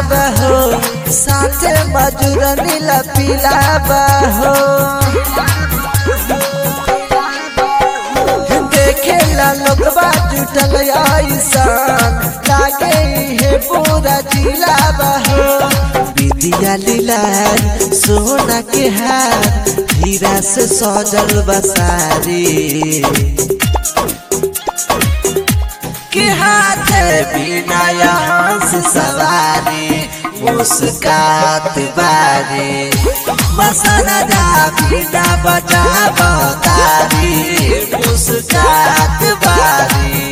बहो साथे मजूर नीला पीला बहो देखे ला लोगबा जुटल ऐसन लागे हे पूरा जिला बहो विदिया लीला सोना के हार हीरा से सजल बसारी के हाथ बिना यहाँ से सवारी मुस्कात बारी मसना जा बिना बजा बतारी मुस्कात बारी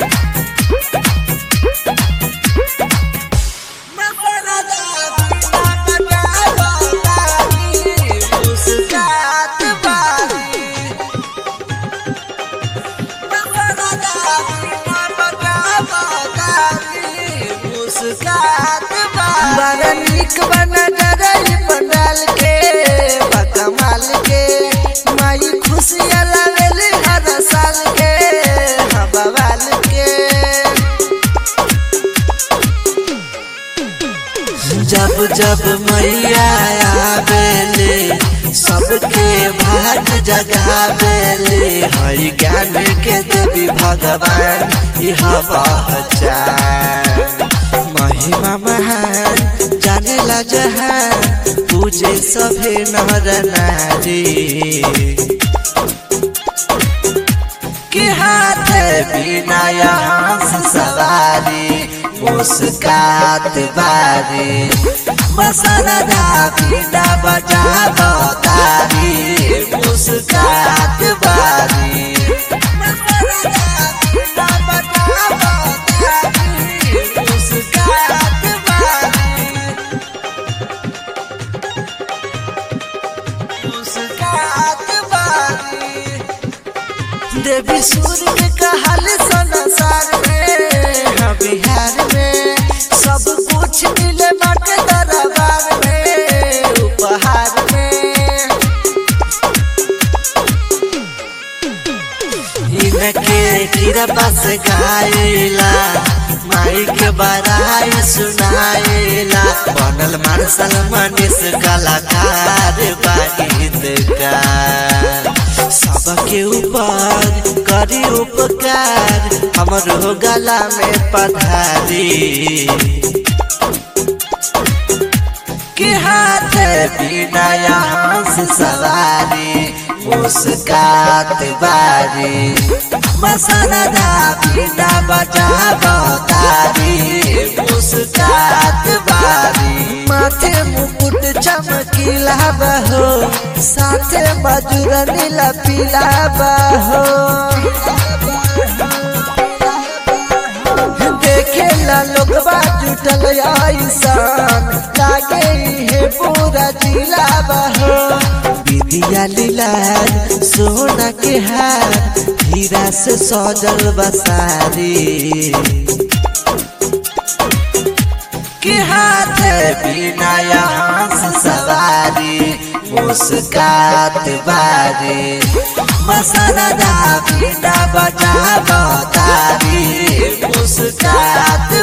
मसना जा बिना बजा बतारी मुस्कात बारी बड़ा निक बना डरई पंडाल के बकमाल के माई खुशियाँ लावेली हर साल के हवाल के जब जब मैया आवेले सबके भाग जगावेले हरि ज्ञान के देवी भगवान यह पहचान महिमा महान जाने ला जहान पूजे सभे नर नारी के हाथ बिना यहाँ से सवारी मुस्कात बारी मसाला दा बिना बजा बतारी मुस्कात बारी मसाला दा बिना बजा बतारी मुस्कात बारी मुस्कात बारी देवी सूर्य के कहल संसार में हाँ बिहार में सब कुछ मिले बाटे दरबार में उपहार में इनके कृपा से गाइला माई के बड़ाई सुनाइला बनल मार्शल मनीष कलाकार गीतकार सबके ऊपर करी उपकार हमरो गला में पधारी के हाथ बिना यहाँ से सवारी मुस्कात बारी मसाला दा बिना बजा बतारी मुस्कात बारी माथे मुकुट चमकीला बहो साथे मजूर नीला पीला बहो देखे ला लोगबा जुटल ऐसन लागे हे पूरा जिला बहो विदिया लीला सोना के हार हीरा से सजल बसारी के हाथ बिना यहाँ से सवारी मुस्कात बारी मसाला दा बिना बजा बतारी मुस्कात